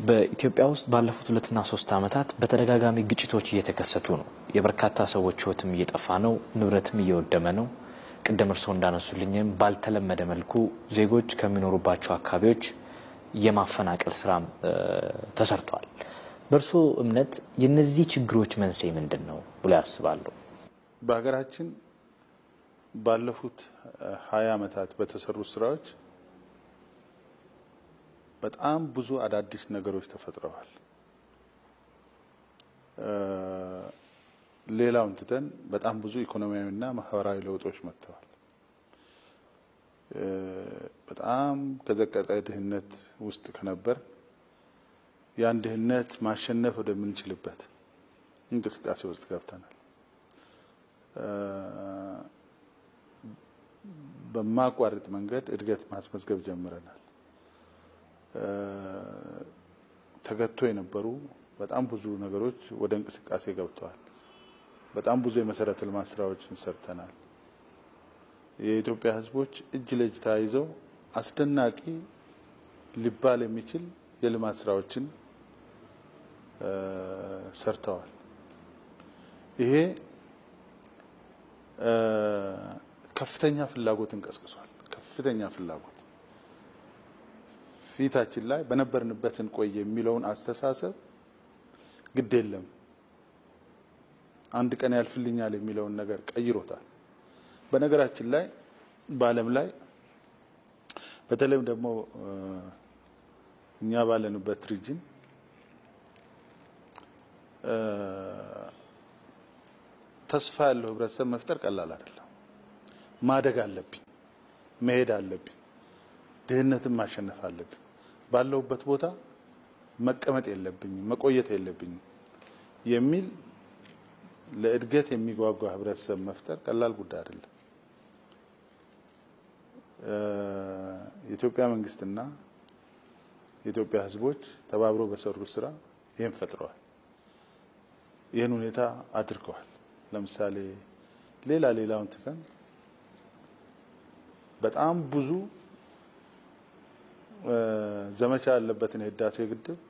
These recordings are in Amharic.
በኢትዮጵያ ውስጥ ባለፉት ሁለትና ሶስት ዓመታት በተደጋጋሚ ግጭቶች እየተከሰቱ ነው። የበርካታ ሰዎች ሕይወትም እየጠፋ ነው፣ ንብረትም እየወደመ ነው። ቅድም እርስዎ እንዳነሱልኝም ባልተለመደ መልኩ ዜጎች ከሚኖሩባቸው አካባቢዎች የማፈናቀል ስራም ተሰርቷል። በእርስዎ እምነት የነዚህ ችግሮች መንስኤ ምንድን ነው ብሎ ያስባሉ? በሀገራችን ባለፉት ሀያ ዓመታት በተሰሩ ስራዎች በጣም ብዙ አዳዲስ ነገሮች ተፈጥረዋል። ሌላውን ትተን በጣም ብዙ ኢኮኖሚያዊና ማህበራዊ ለውጦች መጥተዋል። በጣም ከዘቀጠ ድህነት ውስጥ ከነበር ያን ድህነት ማሸነፍ ወደምንችልበት እንቅስቃሴ ውስጥ ገብተናል። በማቋረጥ መንገድ እድገት ማስመዝገብ ጀምረናል። ተገቶ የነበሩ በጣም ብዙ ነገሮች ወደ እንቅስቃሴ ገብተዋል። በጣም ብዙ የመሰረተ ልማት ስራዎችን ሰርተናል። የኢትዮጵያ ሕዝቦች እጅ ለእጅ ተያይዘው አስደናቂ ሊባል የሚችል የልማት ስራዎችን ሰርተዋል። ይሄ ከፍተኛ ፍላጎትን ቀስቅሷል። ከፍተኛ ፍላጎት ፊታችን ላይ በነበርንበት እንቆይ የሚለውን አስተሳሰብ ግድ የለም አንድ ቀን ያልፍልኛል የሚለውን ነገር ቀይሮታል። በነገራችን ላይ በዓለም ላይ በተለይም ደግሞ እኛ ባለንበት ሪጅን ተስፋ ያለው ህብረተሰብ መፍጠር ቀላል አይደለም። ማደግ አለብኝ፣ መሄድ አለብኝ፣ ድህነትን ማሸነፍ አለብኝ፣ ባለሁበት ቦታ መቀመጥ የለብኝም፣ መቆየት የለብኝም የሚል ለእድገት የሚጓጓ ህብረተሰብ መፍጠር ቀላል ጉዳይ አይደለም። የኢትዮጵያ መንግስትና የኢትዮጵያ ህዝቦች ተባብሮ በሰሩት ስራ ይህን ፈጥረዋል። ይህን ሁኔታ አድርገዋል። ለምሳሌ ሌላ ሌላውን ትተን በጣም ብዙ ዘመቻ ያለበትን የህዳሴ ግድብ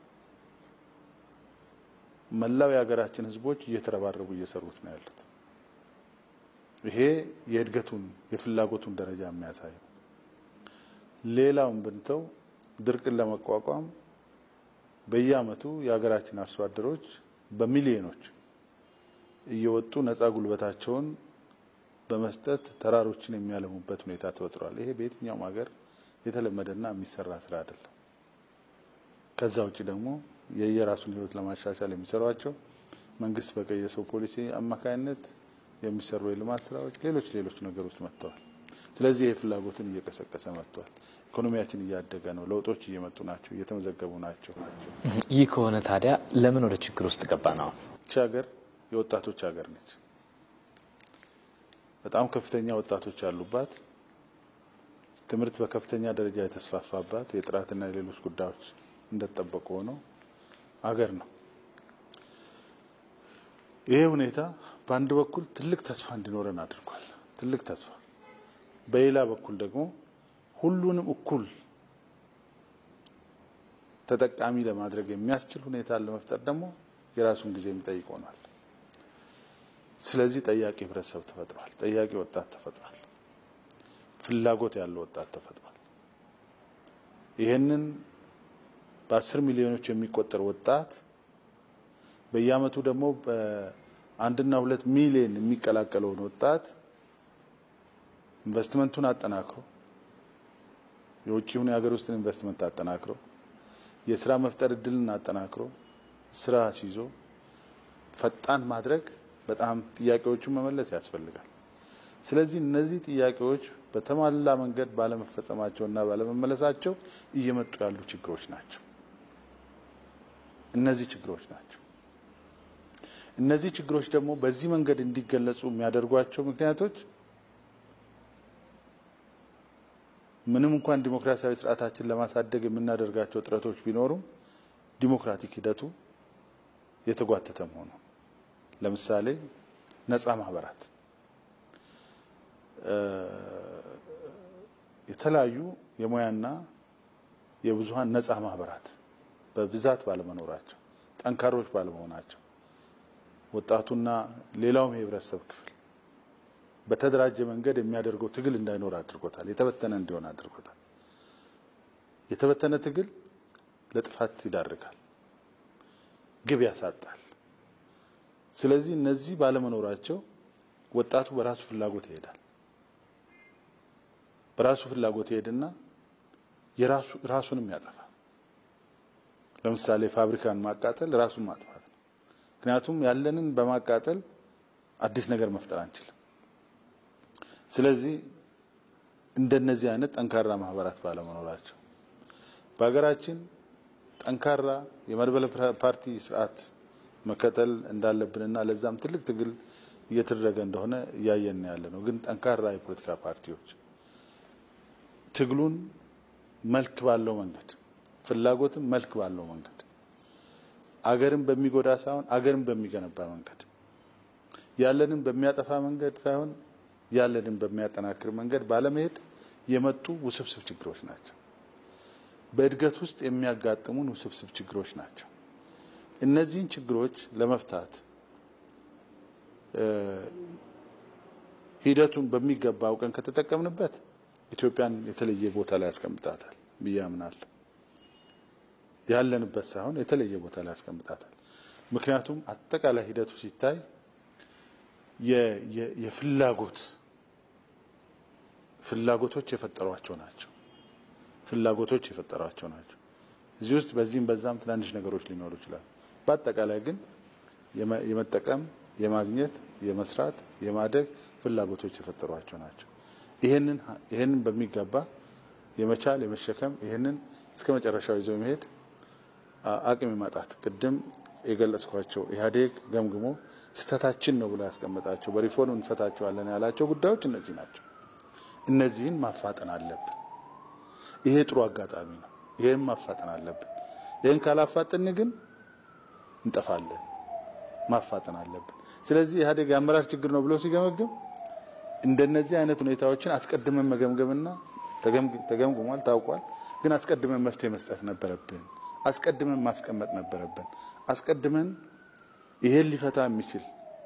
መላው የሀገራችን ህዝቦች እየተረባረቡ እየሰሩት ነው ያሉት። ይሄ የእድገቱን የፍላጎቱን ደረጃ የሚያሳይ ነው። ሌላውን ብንተው ድርቅን ለመቋቋም በየአመቱ የሀገራችን አርሶ አደሮች በሚሊዮኖች እየወጡ ነፃ ጉልበታቸውን በመስጠት ተራሮችን የሚያለሙበት ሁኔታ ተፈጥሯል። ይሄ በየትኛውም ሀገር የተለመደና የሚሰራ ስራ አይደለም። ከዛ ውጭ ደግሞ የየራሱን ህይወት ለማሻሻል የሚሰሯቸው መንግስት በቀየሰው ፖሊሲ አማካኝነት የሚሰሩ የልማት ስራዎች፣ ሌሎች ሌሎች ነገሮች መጥተዋል። ስለዚህ ይህ ፍላጎትን እየቀሰቀሰ መጥቷል። ኢኮኖሚያችን እያደገ ነው። ለውጦች እየመጡ ናቸው፣ እየተመዘገቡ ናቸው። ይህ ከሆነ ታዲያ ለምን ወደ ችግር ውስጥ ገባ ነው? ይቺ ሀገር የወጣቶች ሀገር ነች። በጣም ከፍተኛ ወጣቶች ያሉባት፣ ትምህርት በከፍተኛ ደረጃ የተስፋፋባት፣ የጥራትና የሌሎች ጉዳዮች እንደተጠበቁ ሆነው አገር ነው። ይሄ ሁኔታ በአንድ በኩል ትልቅ ተስፋ እንዲኖረን አድርጓል። ትልቅ ተስፋ፣ በሌላ በኩል ደግሞ ሁሉንም እኩል ተጠቃሚ ለማድረግ የሚያስችል ሁኔታ ለመፍጠር ደግሞ የራሱን ጊዜ የሚጠይቅ ሆኗል። ስለዚህ ጠያቂ ህብረተሰብ ተፈጥሯል። ጠያቂ ወጣት ተፈጥሯል። ፍላጎት ያለው ወጣት ተፈጥሯል። ይህንን በአስር ሚሊዮኖች የሚቆጠር ወጣት በየአመቱ ደግሞ በአንድና ሁለት ሚሊዮን የሚቀላቀለውን ወጣት ኢንቨስትመንቱን አጠናክሮ የውጭውን የሀገር ውስጥን ኢንቨስትመንት አጠናክሮ የስራ መፍጠር እድልን አጠናክሮ ስራ ሲይዞ ፈጣን ማድረግ በጣም ጥያቄዎቹን መመለስ ያስፈልጋል። ስለዚህ እነዚህ ጥያቄዎች በተሟላ መንገድ ባለመፈጸማቸውና ባለመመለሳቸው እየመጡ ያሉ ችግሮች ናቸው። እነዚህ ችግሮች ናቸው። እነዚህ ችግሮች ደግሞ በዚህ መንገድ እንዲገለጹ የሚያደርጓቸው ምክንያቶች ምንም እንኳን ዲሞክራሲያዊ ስርዓታችን ለማሳደግ የምናደርጋቸው ጥረቶች ቢኖሩም ዲሞክራቲክ ሂደቱ የተጓተተ መሆኑ ለምሳሌ ነጻ ማህበራት የተለያዩ የሙያና የብዙሀን ነጻ ማህበራት በብዛት ባለመኖራቸው፣ ጠንካሮች ባለመሆናቸው ወጣቱና ሌላውም የህብረተሰብ ክፍል በተደራጀ መንገድ የሚያደርገው ትግል እንዳይኖር አድርጎታል። የተበተነ እንዲሆን አድርጎታል። የተበተነ ትግል ለጥፋት ይዳርጋል፣ ግብ ያሳጣል። ስለዚህ እነዚህ ባለመኖራቸው ወጣቱ በራሱ ፍላጎት ይሄዳል። በራሱ ፍላጎት ይሄድና የራሱ ራሱንም ያጠፋል። ለምሳሌ ፋብሪካን ማቃጠል ራሱን ማጥፋት ነው። ምክንያቱም ያለንን በማቃጠል አዲስ ነገር መፍጠር አንችልም። ስለዚህ እንደነዚህ አይነት ጠንካራ ማህበራት ባለመኖራቸው በሀገራችን ጠንካራ የመድበለ ፓርቲ ስርዓት መከተል እንዳለብንና ለዛም ትልቅ ትግል እየተደረገ እንደሆነ እያየን ያለ ነው። ግን ጠንካራ የፖለቲካ ፓርቲዎች ትግሉን መልክ ባለው መንገድ ፍላጎትም መልክ ባለው መንገድ አገርን በሚጎዳ ሳይሆን አገርን በሚገነባ መንገድ ያለንን በሚያጠፋ መንገድ ሳይሆን ያለንን በሚያጠናክር መንገድ ባለመሄድ የመጡ ውስብስብ ችግሮች ናቸው። በእድገት ውስጥ የሚያጋጥሙን ውስብስብ ችግሮች ናቸው። እነዚህን ችግሮች ለመፍታት ሂደቱን በሚገባ አውቀን ከተጠቀምንበት ኢትዮጵያን የተለየ ቦታ ላይ ያስቀምጣታል ብዬ አምናለሁ። ያለንበት ሳይሆን የተለየ ቦታ ላይ ያስቀምጣታል። ምክንያቱም አጠቃላይ ሂደቱ ሲታይ የፍላጎት ፍላጎቶች የፈጠሯቸው ናቸው። ፍላጎቶች የፈጠሯቸው ናቸው። እዚህ ውስጥ በዚህም በዛም ትናንሽ ነገሮች ሊኖሩ ይችላሉ። በአጠቃላይ ግን የመጠቀም፣ የማግኘት፣ የመስራት፣ የማደግ ፍላጎቶች የፈጠሯቸው ናቸው። ይሄንን ይሄንን በሚገባ የመቻል የመሸከም ይሄንን እስከ መጨረሻው ይዞ መሄድ አቅም የማጣት ቅድም የገለጽኳቸው ኢህአዴግ ገምግሞ ስህተታችን ነው ብሎ ያስቀመጣቸው በሪፎርም እንፈታቸዋለን ያላቸው ጉዳዮች እነዚህ ናቸው። እነዚህን ማፋጠን አለብን። ይሄ ጥሩ አጋጣሚ ነው። ይሄን ማፋጠን አለብን። ይሄን ካላፋጠን ግን እንጠፋለን። ማፋጠን አለብን። ስለዚህ ኢህአዴግ የአመራር ችግር ነው ብሎ ሲገመግም እንደነዚህ አይነት ሁኔታዎችን አስቀድመን መገምገምና ተገምግሟል፣ ታውቋል። ግን አስቀድመን መፍትሄ መስጠት ነበረብን። አስቀድመን ማስቀመጥ ነበረብን። አስቀድመን ይሄን ሊፈታ የሚችል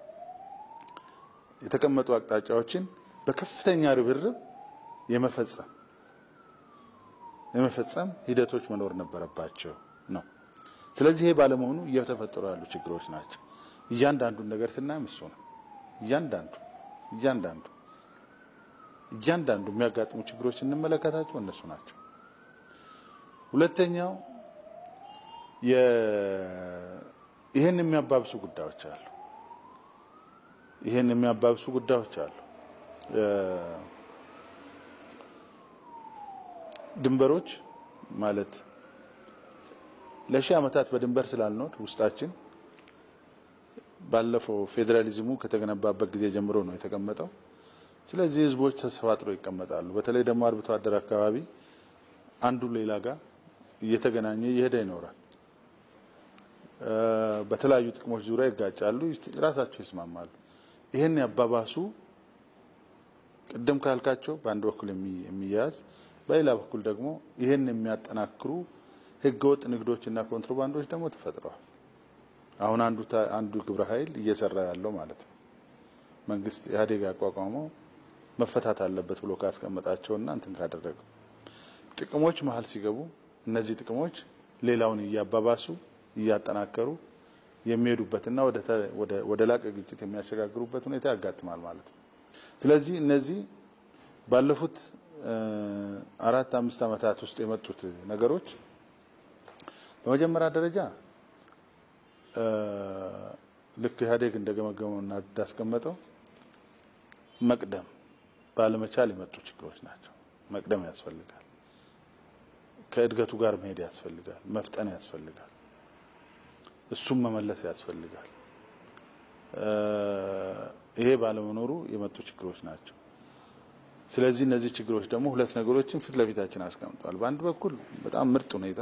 የተቀመጡ አቅጣጫዎችን በከፍተኛ ርብርብ የመፈጸም የመፈጸም ሂደቶች መኖር ነበረባቸው ነው። ስለዚህ ይሄ ባለመሆኑ እየተፈጠሩ ያሉ ችግሮች ናቸው። እያንዳንዱን ነገር ስናይም እሱ ነው። እያንዳንዱ እያንዳንዱ እያንዳንዱ የሚያጋጥሙ ችግሮች ስንመለከታቸው እነሱ ናቸው። ሁለተኛው ይህን የሚያባብሱ ጉዳዮች አሉ። ይህን የሚያባብሱ ጉዳዮች አሉ። ድንበሮች ማለት ለሺህ ዓመታት በድንበር ስላልኖር ውስጣችን ባለፈው ፌዴራሊዝሙ ከተገነባበት ጊዜ ጀምሮ ነው የተቀመጠው። ስለዚህ ህዝቦች ተሰባጥረው ይቀመጣሉ። በተለይ ደግሞ አርብቶ አደር አካባቢ አንዱ ሌላ ጋር እየተገናኘ እየሄደ ይኖራል። በተለያዩ ጥቅሞች ዙሪያ ይጋጫሉ፣ ራሳቸው ይስማማሉ። ይህን ያባባሱ ቅድም ካልካቸው በአንድ በኩል የሚያያዝ በሌላ በኩል ደግሞ ይህን የሚያጠናክሩ ህገወጥ ንግዶችና ኮንትሮባንዶች ደግሞ ተፈጥረዋል። አሁን አንዱ አንዱ ግብረ ኃይል እየሰራ ያለው ማለት ነው። መንግስት ኢህአዴግ ያቋቋመው መፈታት አለበት ብሎ ካስቀመጣቸውና እንትን ካደረገው ጥቅሞች መሀል ሲገቡ እነዚህ ጥቅሞች ሌላውን እያባባሱ እያጠናከሩ የሚሄዱበትና ወደ ላቀ ግጭት የሚያሸጋግሩበት ሁኔታ ያጋጥማል ማለት ነው። ስለዚህ እነዚህ ባለፉት አራት አምስት ዓመታት ውስጥ የመጡት ነገሮች በመጀመሪያ ደረጃ ልክ ኢህአዴግ እንደገመገመው እና እንዳስቀመጠው መቅደም ባለመቻል የመጡ ችግሮች ናቸው። መቅደም ያስፈልጋል። ከእድገቱ ጋር መሄድ ያስፈልጋል። መፍጠን ያስፈልጋል። እሱም መመለስ ያስፈልጋል። ይሄ ባለመኖሩ የመጡ ችግሮች ናቸው። ስለዚህ እነዚህ ችግሮች ደግሞ ሁለት ነገሮችን ፊት ለፊታችን አስቀምጠዋል። በአንድ በኩል በጣም ምርጥ ሁኔታ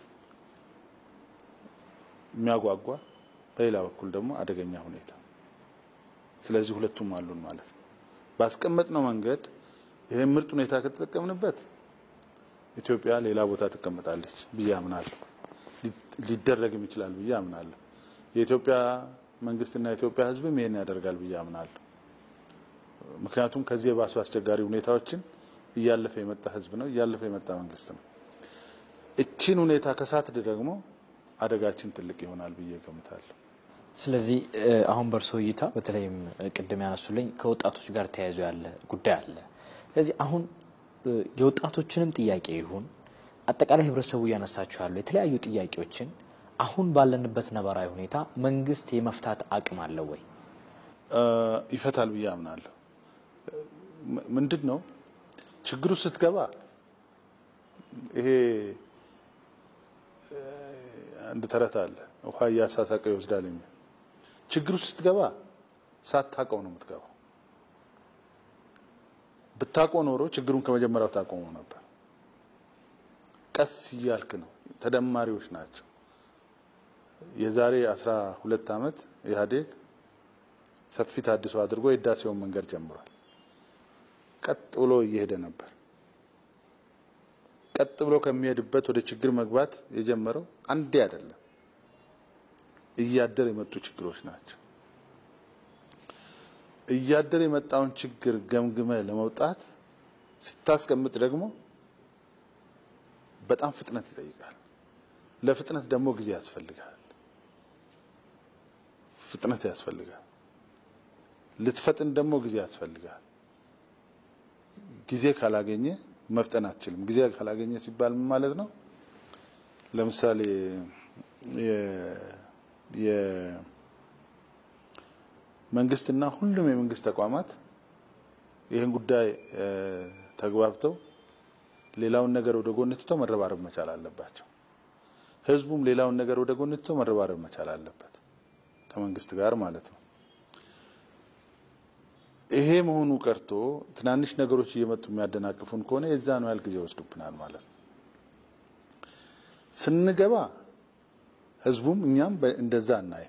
የሚያጓጓ፣ በሌላ በኩል ደግሞ አደገኛ ሁኔታ። ስለዚህ ሁለቱም አሉን ማለት ነው። ባስቀመጥነው መንገድ ይሄን ምርጥ ሁኔታ ከተጠቀምንበት ኢትዮጵያ ሌላ ቦታ ትቀመጣለች ብዬ አምናለሁ። ሊደረግም ይችላል ብዬ አምናለሁ። የኢትዮጵያ መንግስትና የኢትዮጵያ ሕዝብም ይሄን ያደርጋል ብዬ አምናለሁ። ምክንያቱም ከዚህ የባሱ አስቸጋሪ ሁኔታዎችን እያለፈ የመጣ ሕዝብ ነው፣ እያለፈ የመጣ መንግስት ነው። እቺን ሁኔታ ከሳትድ ደግሞ አደጋችን ትልቅ ይሆናል ብዬ ገምታለሁ። ስለዚህ አሁን በእርሶ እይታ በተለይም ቅድም ያነሱልኝ ከወጣቶች ጋር ተያይዞ ያለ ጉዳይ አለ። ስለዚህ አሁን የወጣቶችንም ጥያቄ ይሁን አጠቃላይ ህብረተሰቡ እያነሳቸው ያሉ የተለያዩ ጥያቄዎችን አሁን ባለንበት ነባራዊ ሁኔታ መንግስት የመፍታት አቅም አለው ወይ? ይፈታል ብዬ አምናለሁ። ምንድን ነው ችግሩ ስትገባ ይሄ አንድ ተረት አለ፣ ውሃ እያሳሳቀ ይወስዳል የሚል ችግሩ ስትገባ ሳታውቀው ነው የምትገባው። ብታውቀው ኖሮ ችግሩን ከመጀመሪያው ታቆመው ነበር። ቀስ እያልክ ነው። ተደማሪዎች ናቸው። የዛሬ አስራ ሁለት ዓመት ኢህአዴግ ሰፊ ታድሶ አድርጎ የህዳሴውን መንገድ ጀምሯል። ቀጥ ብሎ እየሄደ ነበር። ቀጥ ብሎ ከሚሄድበት ወደ ችግር መግባት የጀመረው አንዴ አይደለም፣ እያደር የመጡ ችግሮች ናቸው። እያደር የመጣውን ችግር ገምግመ ለመውጣት ስታስቀምጥ ደግሞ በጣም ፍጥነት ይጠይቃል። ለፍጥነት ደግሞ ጊዜ ያስፈልጋል። ፍጥነት ያስፈልጋል። ልትፈጥን ደግሞ ጊዜ ያስፈልጋል። ጊዜ ካላገኘ መፍጠን አትችልም። ጊዜ ካላገኘ ሲባል ምን ማለት ነው? ለምሳሌ የመንግስትና ሁሉም የመንግስት ተቋማት ይህን ጉዳይ ተግባብተው ሌላውን ነገር ወደ ጎን ትተው መረባረብ መቻል አለባቸው። ህዝቡም ሌላውን ነገር ወደ ጎን ትተው መረባረብ መቻል አለበት ከመንግስት ጋር ማለት ነው። ይሄ መሆኑ ቀርቶ ትናንሽ ነገሮች እየመጡ የሚያደናቅፉን ከሆነ የዛ ነው ያህል ጊዜ ይወስዱብናል ማለት ነው። ስንገባ ህዝቡም እኛም እንደዛ እናይም።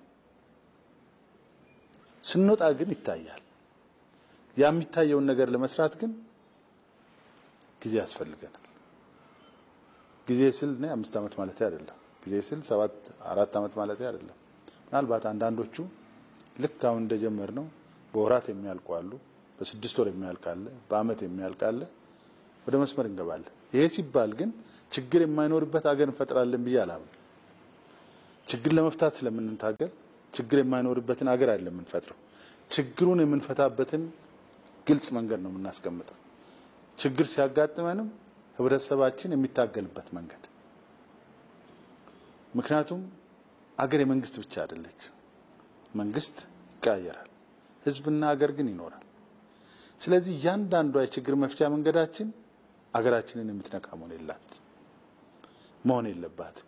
ስንወጣ ግን ይታያል። ያ የሚታየውን ነገር ለመስራት ግን ጊዜ ያስፈልገናል። ጊዜ ስል እኔ አምስት ዓመት ማለት አይደለም። ጊዜ ስል ሰባት አራት ዓመት ማለት አይደለም። ምናልባት አንዳንዶቹ ልክ አሁን እንደጀመር ነው በወራት የሚያልቁ አሉ። በስድስት ወር የሚያልቅ አለ። በአመት የሚያልቅ አለ። ወደ መስመር እንገባለን። ይሄ ሲባል ግን ችግር የማይኖርበት ሀገር እንፈጥራለን ብዬ አላምን። ችግር ለመፍታት ስለምንታገል ችግር የማይኖርበትን ሀገር አይደለም የምንፈጥረው። ችግሩን የምንፈታበትን ግልጽ መንገድ ነው የምናስቀምጠው። ችግር ሲያጋጥመንም ህብረተሰባችን የሚታገልበት መንገድ ምክንያቱም አገር የመንግስት ብቻ አይደለች። መንግስት ይቀያየራል፣ ህዝብና ሀገር ግን ይኖራል። ስለዚህ እያንዳንዷ የችግር መፍቻ መንገዳችን አገራችንን የምትነካ መሆን የላት መሆን የለባትም።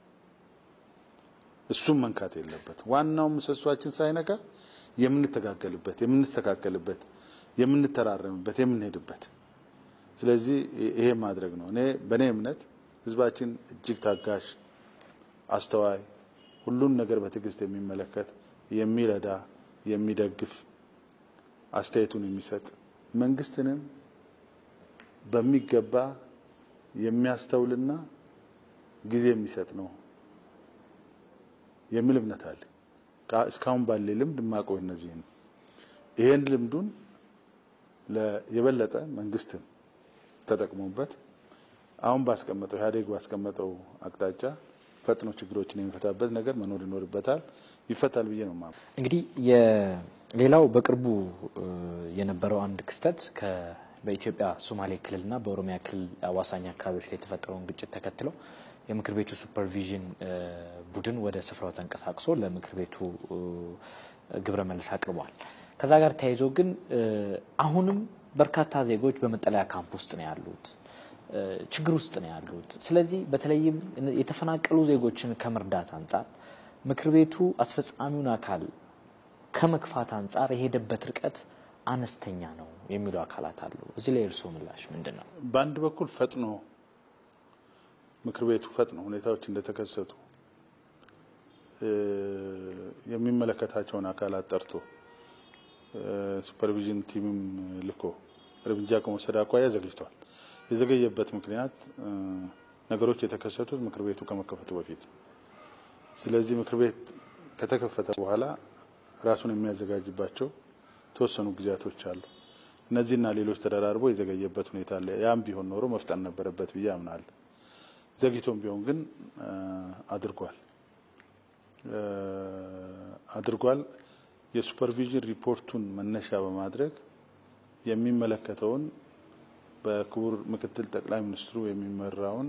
እሱም መንካት የለበት። ዋናው ምሰሷችን ሳይነካ የምንተጋገልበት፣ የምንስተካከልበት፣ የምንተራረምበት፣ የምንሄድበት ስለዚህ ይሄ ማድረግ ነው። እኔ በእኔ እምነት ህዝባችን እጅግ ታጋሽ፣ አስተዋይ፣ ሁሉን ነገር በትዕግስት የሚመለከት የሚረዳ፣ የሚደግፍ፣ አስተያየቱን የሚሰጥ መንግስትንም በሚገባ የሚያስተውልና ጊዜ የሚሰጥ ነው የሚል እምነት አለ። እስካሁን ባለ ልምድ የማውቀው እነዚህ ነው። ይሄን ልምዱን የበለጠ መንግስትን ተጠቅሞበት አሁን ባስቀመጠው ኢህአዴግ ባስቀመጠው አቅጣጫ ፈጥኖ ችግሮችን የሚፈታበት ነገር መኖር ይኖርበታል። ይፈታል ብዬ ነው ማለት። እንግዲህ ሌላው በቅርቡ የነበረው አንድ ክስተት በኢትዮጵያ ሶማሌ ክልልና በኦሮሚያ ክልል አዋሳኝ አካባቢዎች ላይ የተፈጠረውን ግጭት ተከትሎ የምክር ቤቱ ሱፐርቪዥን ቡድን ወደ ስፍራው ተንቀሳቅሶ ለምክር ቤቱ ግብረ መልስ አቅርቧል። ከዛ ጋር ተያይዞ ግን አሁንም በርካታ ዜጎች በመጠለያ ካምፕ ውስጥ ነው ያሉት፣ ችግር ውስጥ ነው ያሉት። ስለዚህ በተለይም የተፈናቀሉ ዜጎችን ከመርዳት አንጻር ምክር ቤቱ አስፈጻሚውን አካል ከመግፋት አንጻር የሄደበት ርቀት አነስተኛ ነው የሚሉ አካላት አሉ። እዚህ ላይ እርስዎ ምላሽ ምንድን ነው? በአንድ በኩል ፈጥኖ ምክር ቤቱ ፈጥኖ ሁኔታዎች እንደተከሰቱ የሚመለከታቸውን አካላት ጠርቶ ሱፐርቪዥን ቲምም ልኮ እርምጃ ከመውሰድ አኳያ ዘግይቷል። የዘገየበት ምክንያት ነገሮች የተከሰቱት ምክር ቤቱ ከመከፈቱ በፊት ነው። ስለዚህ ምክር ቤት ከተከፈተ በኋላ ራሱን የሚያዘጋጅባቸው የተወሰኑ ጊዜያቶች አሉ። እነዚህና ሌሎች ተደራርቦ የዘገየበት ሁኔታ አለ። ያም ቢሆን ኖሮ መፍጠን ነበረበት ብዬ አምናለሁ። ዘግይቶም ቢሆን ግን አድርጓል አድርጓል። የሱፐርቪዥን ሪፖርቱን መነሻ በማድረግ የሚመለከተውን በክቡር ምክትል ጠቅላይ ሚኒስትሩ የሚመራውን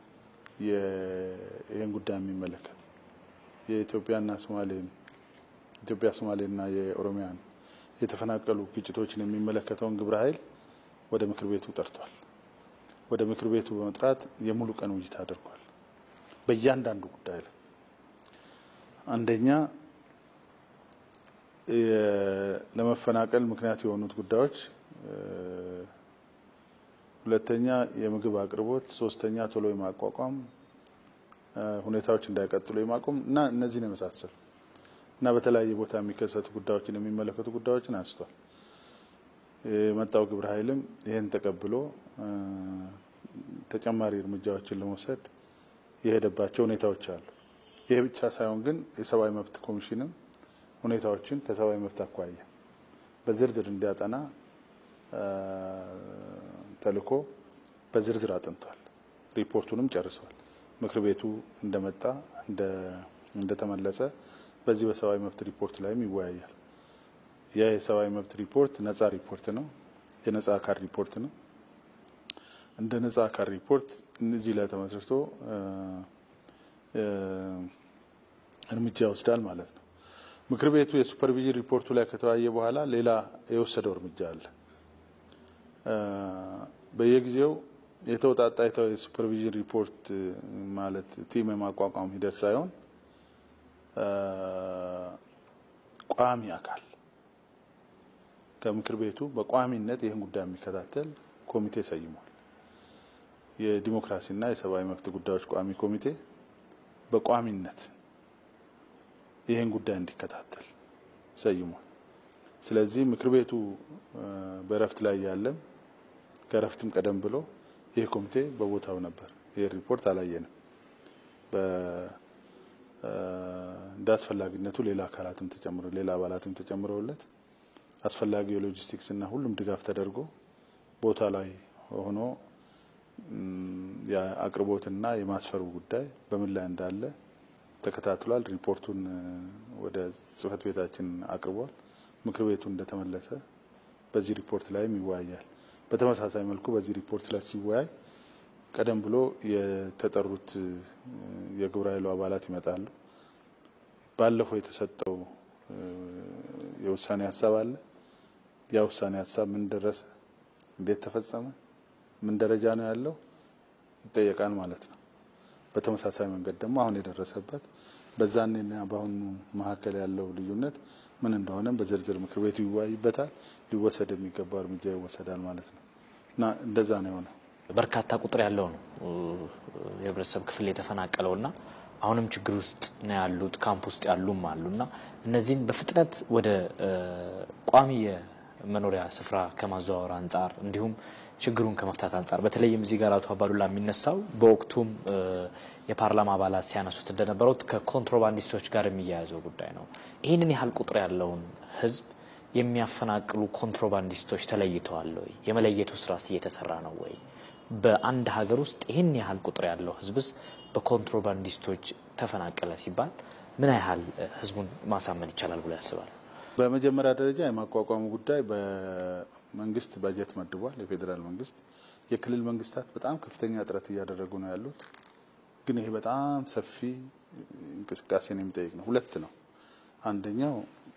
ይህን ጉዳይ የሚመለከት የኢትዮጵያና ሶማሌን ኢትዮጵያ ሶማሌና የኦሮሚያን የተፈናቀሉ ግጭቶችን የሚመለከተውን ግብረ ኃይል ወደ ምክር ቤቱ ጠርቷል። ወደ ምክር ቤቱ በመጥራት የሙሉ ቀን ውይይት አድርጓል። በእያንዳንዱ ጉዳይ ላይ አንደኛ ለመፈናቀል ምክንያት የሆኑት ጉዳዮች፣ ሁለተኛ የምግብ አቅርቦት፣ ሶስተኛ ቶሎ የማቋቋም ሁኔታዎች እንዳይቀጥሉ የማቆም እና እነዚህን የመሳሰሉ እና በተለያየ ቦታ የሚከሰቱ ጉዳዮችን የሚመለከቱ ጉዳዮችን አንስቷል። የመጣው ግብረ ኃይልም ይህን ተቀብሎ ተጨማሪ እርምጃዎችን ለመውሰድ የሄደባቸው ሁኔታዎች አሉ። ይህ ብቻ ሳይሆን ግን የሰብአዊ መብት ኮሚሽንም ሁኔታዎችን ከሰብአዊ መብት አኳያ በዝርዝር እንዲያጠና ተልኮ በዝርዝር አጥንቷል። ሪፖርቱንም ጨርሷል። ምክር ቤቱ እንደመጣ እንደተመለሰ በዚህ በሰብአዊ መብት ሪፖርት ላይም ይወያያል። ያ የሰብአዊ መብት ሪፖርት ነጻ ሪፖርት ነው። የነጻ አካል ሪፖርት ነው። እንደ ነጻ አካል ሪፖርት እነዚህ ላይ ተመስርቶ እርምጃ ይወስዳል ማለት ነው። ምክር ቤቱ የሱፐርቪዥን ሪፖርቱ ላይ ከተወያየ በኋላ ሌላ የወሰደው እርምጃ አለ። በየጊዜው የተውጣጣ የሱፐርቪዥን ሪፖርት ማለት ቲም የማቋቋም ሂደት ሳይሆን ቋሚ አካል ከምክር ቤቱ በቋሚነት ይህን ጉዳይ የሚከታተል ኮሚቴ ሰይሟል። የዲሞክራሲና የሰብአዊ መብት ጉዳዮች ቋሚ ኮሚቴ በቋሚነት ይህን ጉዳይ እንዲከታተል ሰይሟል። ስለዚህ ምክር ቤቱ በእረፍት ላይ ያለም ከእረፍትም ቀደም ብሎ ይህ ኮሚቴ በቦታው ነበር። ይህ ሪፖርት አላየንም። እንደ አስፈላጊነቱ ሌላ አካላትም ተጨምሮ ሌላ አባላትም ተጨምረውለት አስፈላጊ የሎጂስቲክስ እና ሁሉም ድጋፍ ተደርጎ ቦታ ላይ ሆኖ የአቅርቦትና የማስፈሩ ጉዳይ በምን ላይ እንዳለ ተከታትሏል። ሪፖርቱን ወደ ጽህፈት ቤታችን አቅርቧል። ምክር ቤቱ እንደተመለሰ በዚህ ሪፖርት ላይም ይወያያል። በተመሳሳይ መልኩ በዚህ ሪፖርት ላይ ሲወያይ ቀደም ብሎ የተጠሩት የግብረ ኃይሉ አባላት ይመጣሉ። ባለፈው የተሰጠው የውሳኔ ሀሳብ አለ። ያ ውሳኔ ሀሳብ ምን ደረሰ፣ እንዴት ተፈጸመ፣ ምን ደረጃ ነው ያለው ይጠየቃል ማለት ነው። በተመሳሳይ መንገድ ደግሞ አሁን የደረሰበት በዛኔና በአሁኑ መካከል ያለው ልዩነት ምን እንደሆነም በዝርዝር ምክር ቤቱ ይወያይበታል። ሊወሰድ የሚገባው እርምጃ ይወሰዳል ማለት ነው እና እንደዛ ነው የሆነው። በርካታ ቁጥር ያለው ነው የህብረተሰብ ክፍል የተፈናቀለውና አሁንም ችግር ውስጥ ነው ያሉት፣ ካምፕ ውስጥ ያሉም አሉና እነዚህን በፍጥነት ወደ ቋሚ የመኖሪያ ስፍራ ከማዘዋወር አንጻር እንዲሁም ችግሩን ከመፍታት አንጻር በተለይም እዚህ ጋር አቶ አባዱላ የሚነሳው በወቅቱም የፓርላማ አባላት ሲያነሱት እንደነበረው ከኮንትሮባንዲስቶች ጋር የሚያያዘው ጉዳይ ነው። ይህንን ያህል ቁጥር ያለውን ህዝብ የሚያፈናቅሉ ኮንትሮባንዲስቶች ተለይተዋል ወይ? የመለየቱ ስራስ እየተሰራ ነው ወይ? በአንድ ሀገር ውስጥ ይህን ያህል ቁጥር ያለው ህዝብስ በኮንትሮባንዲስቶች ተፈናቀለ ሲባል ምን ያህል ህዝቡን ማሳመን ይቻላል ብሎ ያስባል? በመጀመሪያ ደረጃ የማቋቋሙ ጉዳይ በመንግስት በጀት መድቧል። የፌዴራል መንግስት፣ የክልል መንግስታት በጣም ከፍተኛ ጥረት እያደረጉ ነው ያሉት። ግን ይሄ በጣም ሰፊ እንቅስቃሴን የሚጠይቅ ነው። ሁለት ነው። አንደኛው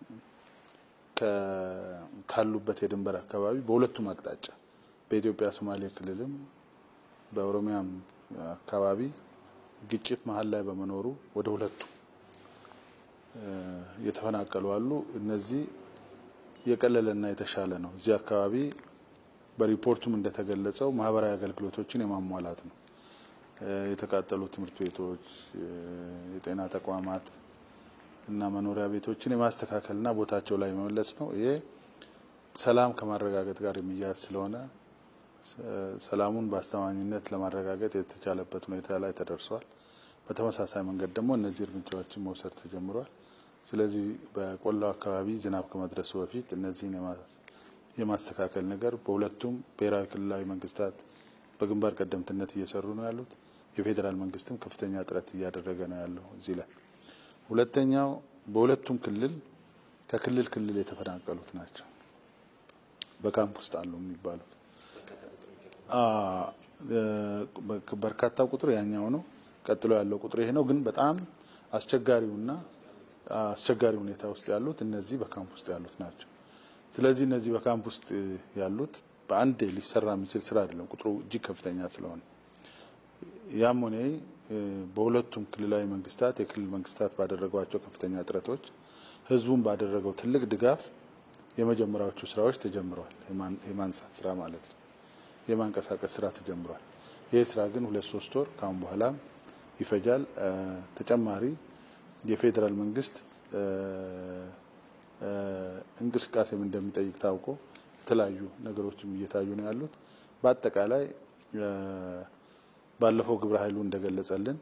ካሉበት የድንበር አካባቢ በሁለቱም አቅጣጫ በኢትዮጵያ ሶማሌ ክልልም በኦሮሚያም አካባቢ ግጭት መሀል ላይ በመኖሩ ወደ ሁለቱ የተፈናቀሉ አሉ። እነዚህ የቀለለና የተሻለ ነው። እዚህ አካባቢ በሪፖርቱም እንደተገለጸው ማህበራዊ አገልግሎቶችን የማሟላት ነው። የተቃጠሉ ትምህርት ቤቶች፣ የጤና ተቋማት እና መኖሪያ ቤቶችን የማስተካከልና ቦታቸው ላይ መመለስ ነው። ይሄ ሰላም ከማረጋገጥ ጋር የሚያያዝ ስለሆነ ሰላሙን በአስተማኝነት ለማረጋገጥ የተቻለበት ሁኔታ ላይ ተደርሷል። በተመሳሳይ መንገድ ደግሞ እነዚህ እርምጃዎችን መውሰድ ተጀምሯል። ስለዚህ በቆላው አካባቢ ዝናብ ከመድረሱ በፊት እነዚህን የማስተካከል ነገር በሁለቱም ብሔራዊ ክልላዊ መንግስታት በግንባር ቀደምትነት እየሰሩ ነው ያሉት። የፌዴራል መንግስትም ከፍተኛ ጥረት እያደረገ ነው ያለው እዚህ ላይ። ሁለተኛው በሁለቱም ክልል ከክልል ክልል የተፈናቀሉት ናቸው በካምፕ ውስጥ አሉ የሚባሉት በርካታው ቁጥር ያኛው ነው። ቀጥሎ ያለው ቁጥር ይሄ ነው። ግን በጣም አስቸጋሪውና አስቸጋሪ ሁኔታ ውስጥ ያሉት እነዚህ በካምፕ ውስጥ ያሉት ናቸው። ስለዚህ እነዚህ በካምፕ ውስጥ ያሉት በአንዴ ሊሰራ የሚችል ስራ አይደለም፣ ቁጥሩ እጅግ ከፍተኛ ስለሆነ ያም ሆነ በሁለቱም ክልላዊ መንግስታት የክልል መንግስታት ባደረጓቸው ከፍተኛ ጥረቶች ህዝቡን ባደረገው ትልቅ ድጋፍ የመጀመሪያዎቹ ስራዎች ተጀምረዋል። የማንሳት ስራ ማለት ነው። የማንቀሳቀስ ስራ ተጀምሯል። ይህ ስራ ግን ሁለት ሶስት ወር ካሁን በኋላ ይፈጃል። ተጨማሪ የፌዴራል መንግስት እንቅስቃሴም እንደሚጠይቅ ታውቆ የተለያዩ ነገሮችም እየታዩ ነው ያሉት። በአጠቃላይ ባለፈው ግብረ ኃይሉ እንደገለጸልን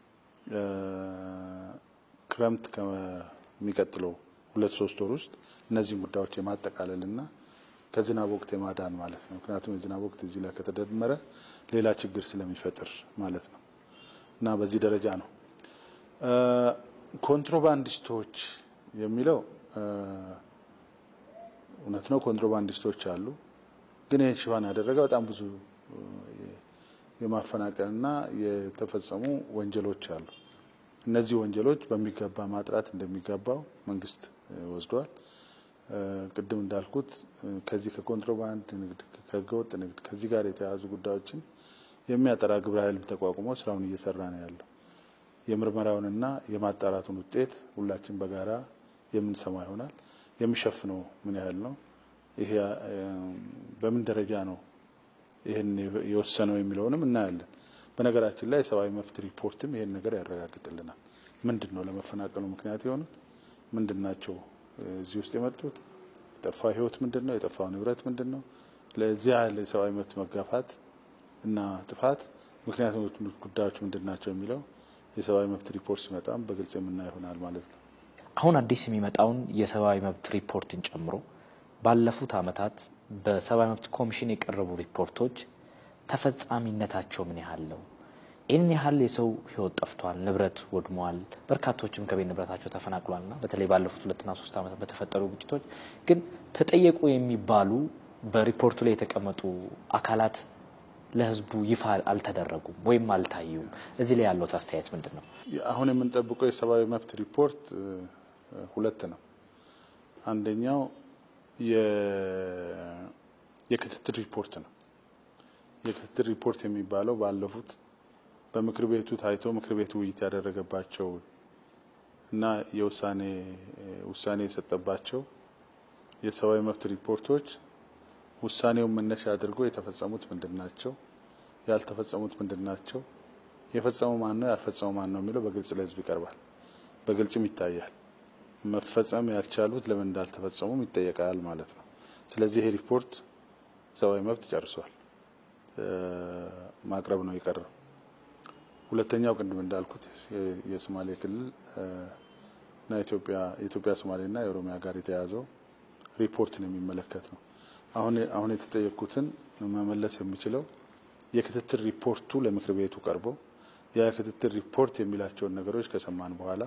ክረምት ከሚቀጥለው ሁለት ሶስት ወር ውስጥ እነዚህን ጉዳዮች የማጠቃለልና ከዝናብ ወቅት የማዳን ማለት ነው። ምክንያቱም የዝናብ ወቅት እዚህ ላይ ከተደመረ ሌላ ችግር ስለሚፈጥር ማለት ነው እና በዚህ ደረጃ ነው። ኮንትሮባንዲስቶች የሚለው እውነት ነው። ኮንትሮባንዲስቶች አሉ። ግን ይህን ሽፋን ያደረገ በጣም ብዙ የማፈናቀልና የተፈጸሙ ወንጀሎች አሉ። እነዚህ ወንጀሎች በሚገባ ማጥራት እንደሚገባው መንግስት ወስዷል። ቅድም እንዳልኩት ከዚህ ከኮንትሮባንድ ንግድ፣ ከህገወጥ ንግድ ከዚህ ጋር የተያያዙ ጉዳዮችን የሚያጠራ ግብረ ኃይልም ተቋቁሞ ስራውን እየሰራ ነው ያለው። የምርመራውንና የማጣራቱን ውጤት ሁላችን በጋራ የምንሰማ ይሆናል። የሚሸፍነው ምን ያህል ነው፣ ይሄ በምን ደረጃ ነው ይህን የወሰነው የሚለውንም እናያለን። በነገራችን ላይ የሰብአዊ መብት ሪፖርትም ይሄን ነገር ያረጋግጥልናል። ምንድን ነው ለመፈናቀሉ ምክንያት የሆኑት ምንድን ናቸው? እዚህ ውስጥ የመጡት የጠፋው ህይወት ምንድን ነው? የጠፋው ንብረት ምንድን ነው? ለዚህ ያህል የሰብአዊ መብት መጋፋት እና ጥፋት ምክንያቶች ጉዳዮች ምንድን ናቸው የሚለው የሰብአዊ መብት ሪፖርት ሲመጣም በግልጽ የምናየው ይሆናል ማለት ነው። አሁን አዲስ የሚመጣውን የሰብአዊ መብት ሪፖርትን ጨምሮ ባለፉት ዓመታት በሰብአዊ መብት ኮሚሽን የቀረቡ ሪፖርቶች ተፈጻሚነታቸው ምን ያህል ነው? ይህን ያህል የሰው ህይወት ጠፍቷል፣ ንብረት ወድሟል፣ በርካቶችም ከቤት ንብረታቸው ተፈናቅሏልና በተለይ ባለፉት ሁለትና ሶስት ዓመታት በተፈጠሩ ግጭቶች ግን ተጠየቁ የሚባሉ በሪፖርቱ ላይ የተቀመጡ አካላት ለህዝቡ ይፋ አልተደረጉም ወይም አልታዩም። እዚህ ላይ ያለው አስተያየት ምንድን ነው? አሁን የምንጠብቀው የሰብአዊ መብት ሪፖርት ሁለት ነው። አንደኛው የክትትል ሪፖርት ነው። የክትትል ሪፖርት የሚባለው ባለፉት በምክር ቤቱ ታይቶ ምክር ቤቱ ውይይት ያደረገባቸው እና የውሳኔ ውሳኔ የሰጠባቸው የሰብአዊ መብት ሪፖርቶች ውሳኔውን መነሻ አድርጎ የተፈጸሙት ምንድን ናቸው፣ ያልተፈጸሙት ምንድን ናቸው፣ የፈጸመው ማን ነው፣ ያልፈጸመው ማን ነው የሚለው በግልጽ ለህዝብ ይቀርባል። በግልጽም ይታያል። መፈጸም ያልቻሉት ለምን እንዳልተፈጸሙም ይጠየቃል ማለት ነው። ስለዚህ ይሄ ሪፖርት ሰብአዊ መብት ጨርሷል፣ ማቅረብ ነው የቀረው። ሁለተኛው ቅድም እንዳልኩት የሶማሌ ክልል እና ኢትዮጵያ የኢትዮጵያ ሶማሌና የኦሮሚያ ጋር የተያዘው ሪፖርትን የሚመለከት ነው። አሁን አሁን የተጠየቁትን መመለስ የሚችለው የክትትል ሪፖርቱ ለምክር ቤቱ ቀርቦ ያ የክትትል ሪፖርት የሚላቸውን ነገሮች ከሰማን በኋላ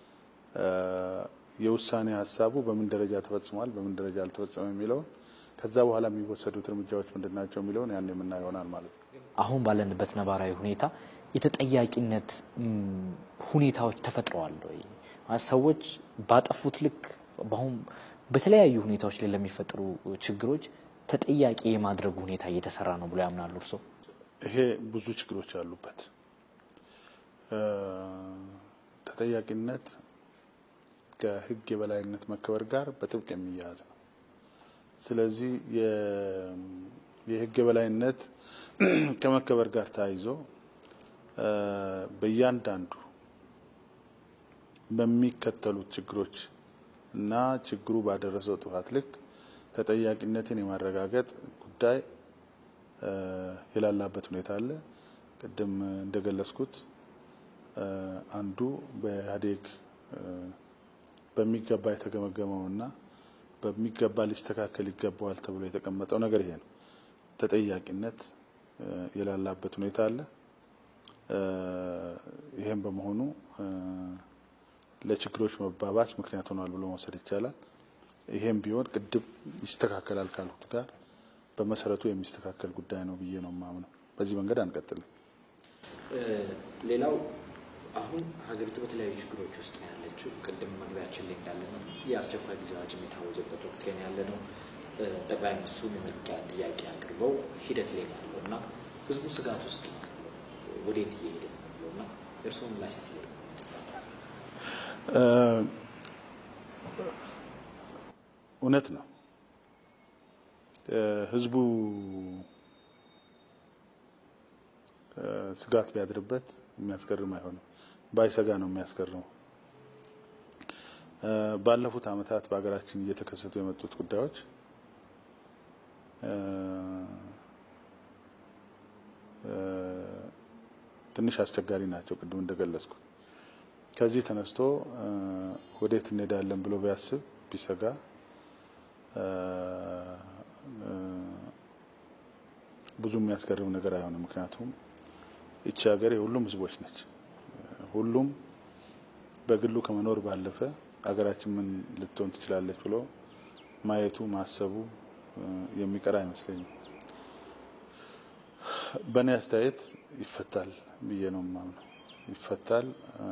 የውሳኔ ሀሳቡ በምን ደረጃ ተፈጽሟል፣ በምን ደረጃ አልተፈጸመም የሚለውን ከዛ በኋላ የሚወሰዱት እርምጃዎች ምንድን ናቸው የሚለውን ያን የምናየው ይሆናል ማለት ነው። አሁን ባለንበት ነባራዊ ሁኔታ የተጠያቂነት ሁኔታዎች ተፈጥረዋል ወይ? ሰዎች ባጠፉት ልክ በአሁን በተለያዩ ሁኔታዎች ላይ ለሚፈጠሩ ችግሮች ተጠያቂ የማድረጉ ሁኔታ እየተሰራ ነው ብሎ ያምናሉ እርስዎ? ይሄ ብዙ ችግሮች አሉበት። ተጠያቂነት ከሕግ የበላይነት መከበር ጋር በጥብቅ የሚያያዝ ነው። ስለዚህ የሕግ የበላይነት ከመከበር ጋር ተያይዞ በእያንዳንዱ በሚከተሉት ችግሮች እና ችግሩ ባደረሰው ጥፋት ልክ ተጠያቂነትን የማረጋገጥ ጉዳይ የላላበት ሁኔታ አለ። ቅድም እንደገለጽኩት አንዱ በኢህአዴግ በሚገባ የተገመገመውና በሚገባ ሊስተካከል ይገባዋል ተብሎ የተቀመጠው ነገር ይሄ ነው። ተጠያቂነት የላላበት ሁኔታ አለ። ይህም በመሆኑ ለችግሮች መባባስ ምክንያት ሆኗል ብሎ መውሰድ ይቻላል። ይሄም ቢሆን ቅድም ይስተካከላል ካልኩት ጋር በመሰረቱ የሚስተካከል ጉዳይ ነው ብዬ ነው የማምነው። በዚህ መንገድ አንቀጥልም። ሌላው አሁን ሀገሪቱ በተለያዩ ችግሮች ውስጥ ነው ያለችው። ቅድም መግቢያችን ላይ እንዳለ ነው የአስቸኳይ ጊዜ አዋጅም የታወጀበት ወቅት ላይ ያለ ነው። ጠቅላይ ሚኒስትሩም የመልቀቂያ ጥያቄ አቅርበው ሂደት ላይ ነው ያለው እና ህዝቡ ስጋት ውስጥ ነው ያለው። ወዴት እየሄደ ነው ያለው እና የእርስዎ ምላሽ ስለ እውነት ነው። ህዝቡ ስጋት ቢያድርበት የሚያስገርም አይሆንም። ባይሰጋ ነው የሚያስገርመው። ባለፉት ዓመታት በሀገራችን እየተከሰቱ የመጡት ጉዳዮች ትንሽ አስቸጋሪ ናቸው። ቅድም እንደገለጽኩት ከዚህ ተነስቶ ወዴት እንሄዳለን ብሎ ቢያስብ ቢሰጋ ብዙ የሚያስገርም ነገር አይሆንም። ምክንያቱም ይቺ ሀገር የሁሉም ህዝቦች ነች። ሁሉም በግሉ ከመኖር ባለፈ ሀገራችን ምን ልትሆን ትችላለች ብሎ ማየቱ ማሰቡ የሚቀር አይመስለኝም። በእኔ አስተያየት ይፈታል ብዬ ነው የማምነው። ይፈታል፣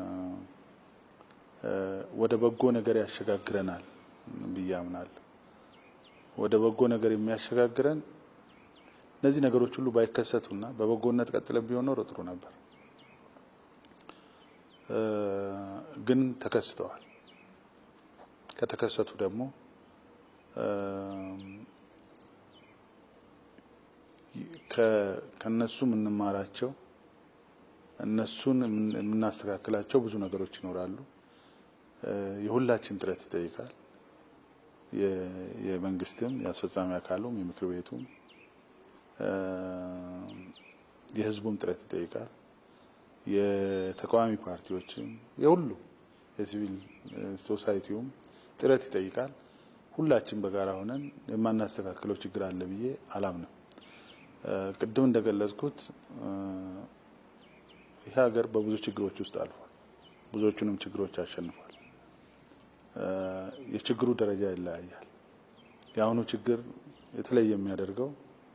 ወደ በጎ ነገር ያሸጋግረናል ብዬ አምናለሁ። ወደ በጎ ነገር የሚያሸጋግረን እነዚህ ነገሮች ሁሉ ባይከሰቱና በበጎነት ቀጥለን ቢሆን ኖሮ ጥሩ ነበር። ግን ተከስተዋል። ከተከሰቱ ደግሞ ከነሱ የምንማራቸው እነሱን የምናስተካክላቸው ብዙ ነገሮች ይኖራሉ። የሁላችን ጥረት ይጠይቃል። የመንግስትም፣ የአስፈጻሚ አካሉም፣ የምክር ቤቱም የህዝቡም ጥረት ይጠይቃል። የተቃዋሚ ፓርቲዎችም የሁሉ የሲቪል ሶሳይቲውም ጥረት ይጠይቃል። ሁላችን በጋራ ሆነን የማናስተካክለው ችግር አለ ብዬ አላምንም። ቅድም እንደገለጽኩት ይህ ሀገር በብዙ ችግሮች ውስጥ አልፏል። ብዙዎቹንም ችግሮች አሸንፏል። የችግሩ ደረጃ ይለያያል። የአሁኑ ችግር የተለየ የሚያደርገው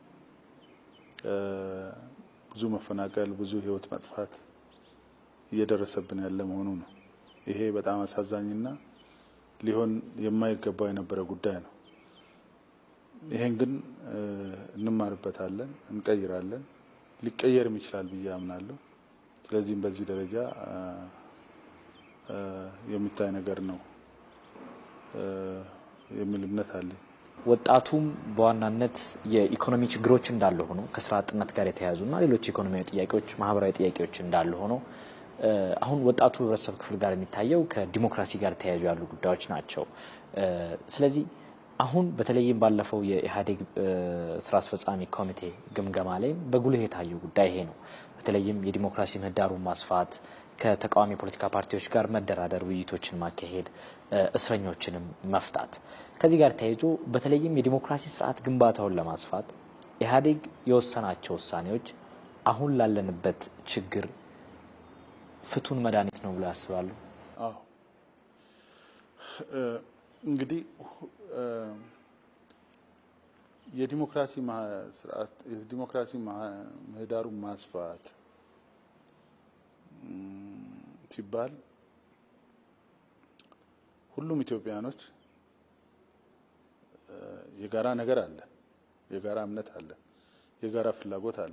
ብዙ መፈናቀል፣ ብዙ ህይወት መጥፋት እየደረሰብን ያለ መሆኑ ነው። ይሄ በጣም አሳዛኝና ሊሆን የማይገባው የነበረ ጉዳይ ነው። ይሄን ግን እንማርበታለን፣ እንቀይራለን፣ ሊቀየርም ይችላል ብዬ አምናለሁ። ስለዚህም በዚህ ደረጃ የሚታይ ነገር ነው የሚል እምነት አለኝ። ወጣቱም በዋናነት የኢኮኖሚ ችግሮች እንዳለ ሆኖ ከስራ አጥነት ጋር የተያያዙና ሌሎች ኢኮኖሚያዊ ጥያቄዎች፣ ማህበራዊ ጥያቄዎች እንዳለ ሆኖ አሁን ወጣቱ ህብረተሰብ ክፍል ጋር የሚታየው ከዲሞክራሲ ጋር ተያያዙ ያሉ ጉዳዮች ናቸው። ስለዚህ አሁን በተለይም ባለፈው የኢህአዴግ ስራ አስፈጻሚ ኮሚቴ ግምገማ ላይም በጉልህ የታየው ጉዳይ ይሄ ነው። በተለይም የዲሞክራሲ ምህዳሩን ማስፋት፣ ከተቃዋሚ የፖለቲካ ፓርቲዎች ጋር መደራደር፣ ውይይቶችን ማካሄድ፣ እስረኞችንም መፍታት ከዚህ ጋር ተያይዞ በተለይም የዲሞክራሲ ስርዓት ግንባታውን ለማስፋት ኢህአዴግ የወሰናቸው ውሳኔዎች አሁን ላለንበት ችግር ፍቱን መድኃኒት ነው ብሎ ያስባሉ? አዎ እንግዲህ የዲሞክራሲ ስርዓት የዲሞክራሲ ምህዳሩን ማስፋት ሲባል ሁሉም ኢትዮጵያኖች የጋራ ነገር አለ፣ የጋራ እምነት አለ፣ የጋራ ፍላጎት አለ።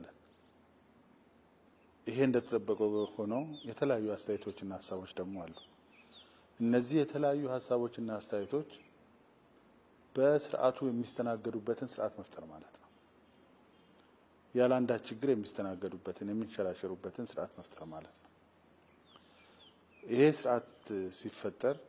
ይሄ እንደተጠበቀው ሆነው የተለያዩ አስተያየቶችና ሀሳቦች ደግሞ አሉ። እነዚህ የተለያዩ ሀሳቦችና አስተያየቶች በስርዓቱ የሚስተናገዱበትን ስርዓት መፍጠር ማለት ነው። ያለ አንዳች ችግር የሚስተናገዱበትን የሚንሸራሸሩበትን ስርዓት መፍጠር ማለት ነው። ይሄ ስርዓት ሲፈጠር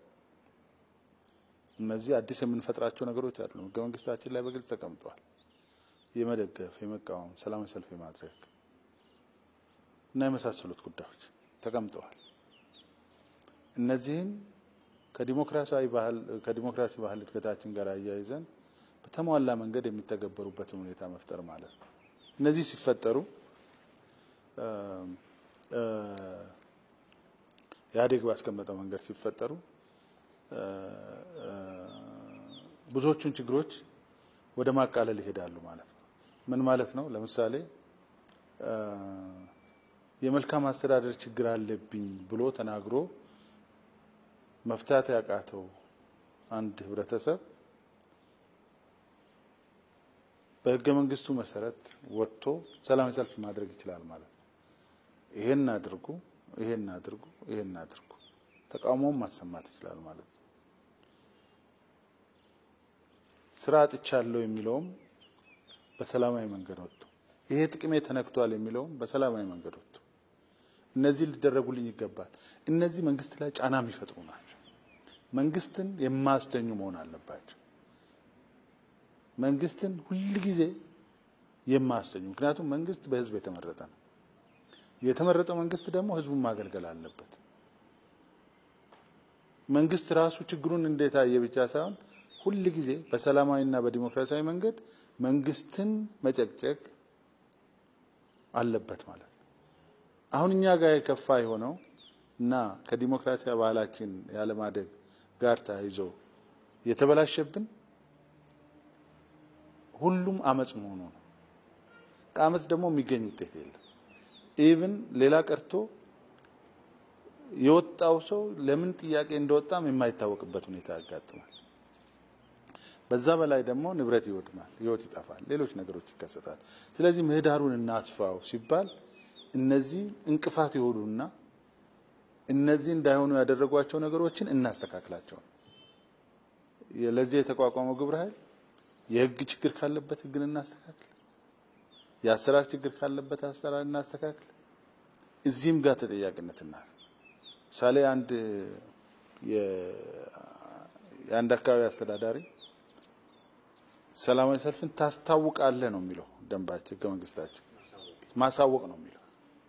እነዚህ አዲስ የምንፈጥራቸው ነገሮች አይደሉም። ህገ መንግስታችን ላይ በግልጽ ተቀምጠዋል። የመደገፍ፣ የመቃወም፣ ሰላማዊ ሰልፍ የማድረግ እና የመሳሰሉት ጉዳዮች ተቀምጠዋል። እነዚህን ከዲሞክራሲያዊ ባህል ከዲሞክራሲ ባህል እድገታችን ጋር አያይዘን በተሟላ መንገድ የሚተገበሩበትን ሁኔታ መፍጠር ማለት ነው። እነዚህ ሲፈጠሩ ኢህአዴግ ባስቀመጠው መንገድ ሲፈጠሩ ብዙዎቹን ችግሮች ወደ ማቃለል ይሄዳሉ ማለት ነው። ምን ማለት ነው? ለምሳሌ የመልካም አስተዳደር ችግር አለብኝ ብሎ ተናግሮ መፍታት ያቃተው አንድ ህብረተሰብ በህገ መንግስቱ መሰረት ወጥቶ ሰላማዊ ሰልፍ ማድረግ ይችላል ማለት ነው። ይሄን አድርጉ፣ ይሄን አድርጉ፣ ይሄን አድርጉ፣ ተቃውሞም ማሰማት ይችላል ማለት ነው። ስራ አጥቻለሁ የሚለውም በሰላማዊ መንገድ ወጥቶ ይሄ ጥቅሜ ተነክቷል የሚለውም በሰላማዊ መንገድ ወጥቶ እነዚህ ሊደረጉልኝ ይገባል። እነዚህ መንግስት ላይ ጫና የሚፈጥሩ ናቸው። መንግስትን የማያስተኙ መሆን አለባቸው። መንግስትን ሁል ጊዜ የማያስተኙ ምክንያቱም መንግስት በህዝብ የተመረጠ ነው። የተመረጠው መንግስት ደግሞ ህዝቡን ማገልገል አለበት። መንግስት ራሱ ችግሩን እንዴት አየ ብቻ ሳይሆን ሁል ጊዜ በሰላማዊና በዲሞክራሲያዊ መንገድ መንግስትን መጨቅጨቅ አለበት ማለት ነው። አሁን እኛ ጋር የከፋ የሆነው እና ከዲሞክራሲያዊ ባህላችን ያለማደግ ጋር ተያይዞ የተበላሸብን ሁሉም አመጽ መሆኑ ነው። ከአመጽ ደግሞ የሚገኝ ውጤት የለም። ኢቭን ሌላ ቀርቶ የወጣው ሰው ለምን ጥያቄ እንደወጣም የማይታወቅበት ሁኔታ ያጋጥማል። በዛ በላይ ደግሞ ንብረት ይወድማል፣ ህይወት ይጠፋል፣ ሌሎች ነገሮች ይከሰታል። ስለዚህ ምህዳሩን እናስፋው ሲባል እነዚህ እንቅፋት የሆኑና እነዚህ እንዳይሆኑ ያደረጓቸው ነገሮችን እናስተካክላቸው። ለዚህ የተቋቋመው ግብረ ኃይል የህግ ችግር ካለበት ህግን እናስተካክል፣ የአሰራር ችግር ካለበት አሰራር እናስተካክል። እዚህም ጋር ተጠያቂነት እና ምሳሌ አንድ የአንድ አካባቢ አስተዳዳሪ ሰላማዊ ሰልፍን ታስታውቃለህ ነው የሚለው ደንባችን፣ ህገ መንግስታችን ማሳወቅ ነው የሚለው።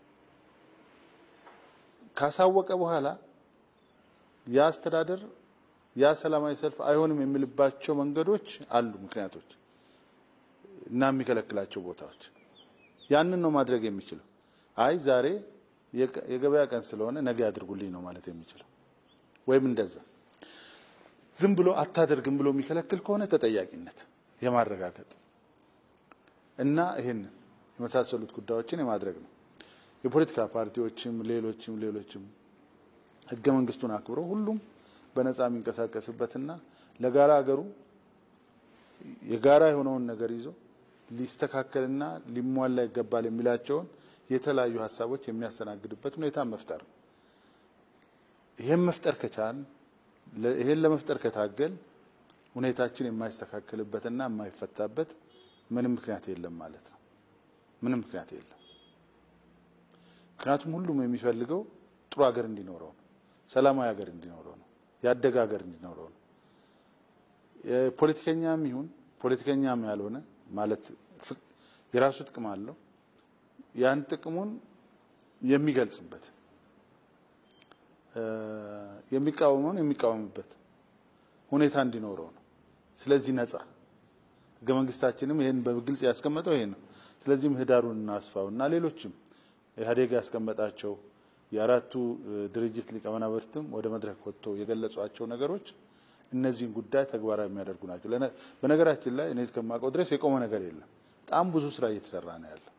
ካሳወቀ በኋላ ያ አስተዳደር ያ ሰላማዊ ሰልፍ አይሆንም የሚልባቸው መንገዶች አሉ፣ ምክንያቶች እና የሚከለክላቸው ቦታዎች። ያንን ነው ማድረግ የሚችለው። አይ ዛሬ የገበያ ቀን ስለሆነ ነገ ያድርጉልኝ ነው ማለት የሚችለው። ወይም እንደዛ ዝም ብሎ አታደርግም ብሎ የሚከለክል ከሆነ ተጠያቂነት የማረጋገጥ እና ይህን የመሳሰሉት ጉዳዮችን የማድረግ ነው። የፖለቲካ ፓርቲዎችም ሌሎችም ሌሎችም ህገ መንግስቱን አክብረው ሁሉም በነጻ የሚንቀሳቀስበትና ለጋራ ሀገሩ የጋራ የሆነውን ነገር ይዞ ሊስተካከልና ሊሟላ ይገባል የሚላቸውን የተለያዩ ሀሳቦች የሚያስተናግድበት ሁኔታ መፍጠር ነው። ይሄን መፍጠር ከቻል ይሄን ለመፍጠር ከታገል ሁኔታችን የማይስተካከልበትና የማይፈታበት ምንም ምክንያት የለም ማለት ነው። ምንም ምክንያት የለም። ምክንያቱም ሁሉም የሚፈልገው ጥሩ ሀገር እንዲኖረው ነው። ሰላማዊ ሀገር እንዲኖረው ነው። ያደገ ሀገር እንዲኖረው ነው። ፖለቲከኛም ይሁን ፖለቲከኛም ያልሆነ ማለት የራሱ ጥቅም አለው። ያን ጥቅሙን የሚገልጽበት የሚቃወመውን የሚቃወምበት ሁኔታ እንዲኖረው ነው። ስለዚህ ነጻ ህገ መንግስታችንም ይሄን በግልጽ ያስቀመጠው ይሄ ነው። ስለዚህ ምህዳሩን እናስፋው እና ሌሎችም ኢህአዴግ ያስቀመጣቸው የአራቱ ድርጅት ሊቀመናብርትም ወደ መድረክ ወጥቶ የገለጿቸው ነገሮች እነዚህን ጉዳይ ተግባራዊ የሚያደርጉ ናቸው። በነገራችን ላይ እኔ እስከማውቀው ድረስ የቆመ ነገር የለም። በጣም ብዙ ስራ እየተሰራ ነው ያለው።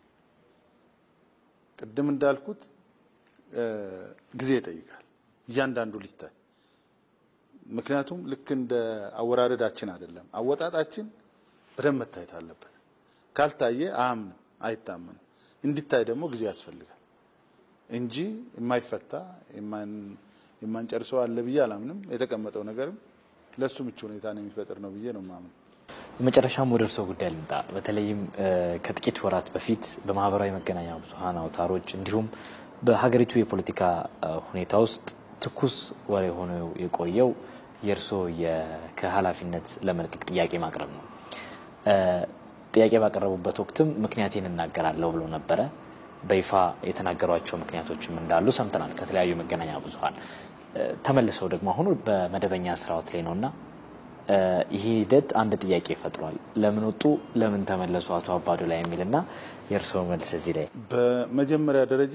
ቅድም እንዳልኩት ጊዜ ይጠይቃል እያንዳንዱ ሊታይ። ምክንያቱም ልክ እንደ አወራረዳችን አይደለም፣ አወጣጣችን በደንብ መታየት አለበት። ካልታየ አያምንም፣ አይታመንም። እንዲታይ ደግሞ ጊዜ ያስፈልጋል እንጂ የማይፈታ የማንጨርሰው አለ ብዬ አላምንም። የተቀመጠው ነገርም ለሱ ምቹ ሁኔታን የሚፈጥር ነው ብዬ ነው ማምን። በመጨረሻም ወደ እርስዎ ጉዳይ ልምጣ። በተለይም ከጥቂት ወራት በፊት በማህበራዊ መገናኛ ብዙኃን አውታሮች እንዲሁም በሀገሪቱ የፖለቲካ ሁኔታ ውስጥ ትኩስ ወሬ ሆኖ የቆየው የእርስዎ ከኃላፊነት ለመልቀቅ ጥያቄ ማቅረብ ነው። ጥያቄ ባቀረቡበት ወቅትም ምክንያቴን እናገራለሁ ብሎ ነበረ። በይፋ የተናገሯቸው ምክንያቶችም እንዳሉ ሰምተናል ከተለያዩ መገናኛ ብዙኃን። ተመልሰው ደግሞ አሁኑ በመደበኛ ስራዎት ላይ ነውና ይህ ሂደት አንድ ጥያቄ ፈጥሯል። ለምን ወጡ፣ ለምን ተመለሱ አቶ አባዱላ የሚልና የእርስዎ መልስ እዚህ ላይ። በመጀመሪያ ደረጃ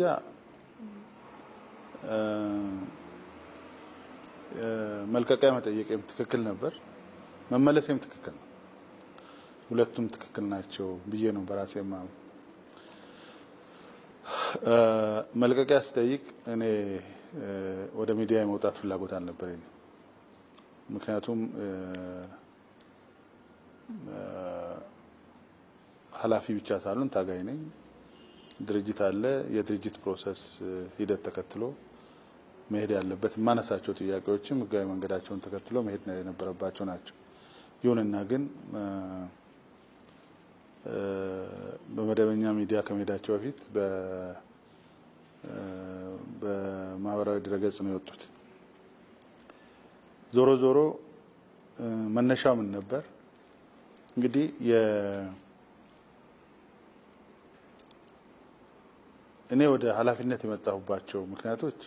መልቀቂያ መጠየቅም ትክክል ነበር፣ መመለሴም ትክክል ነው። ሁለቱም ትክክል ናቸው ብዬ ነው በራሴ ማም መልቀቂያ ስጠይቅ እኔ ወደ ሚዲያ የመውጣት ፍላጎት አልነበረኝ። ምክንያቱም ኃላፊ ብቻ ሳልሆን ታጋይ ነኝ። ድርጅት አለ። የድርጅት ፕሮሰስ ሂደት ተከትሎ መሄድ ያለበት የማነሳቸው ጥያቄዎችም ህጋዊ መንገዳቸውን ተከትሎ መሄድ የነበረባቸው ናቸው። ይሁንና ግን በመደበኛ ሚዲያ ከመሄዳቸው በፊት በማህበራዊ ድረገጽ ነው የወጡት። ዞሮ ዞሮ መነሻው ምን ነበር? እንግዲህ እኔ ወደ ኃላፊነት የመጣሁባቸው ምክንያቶች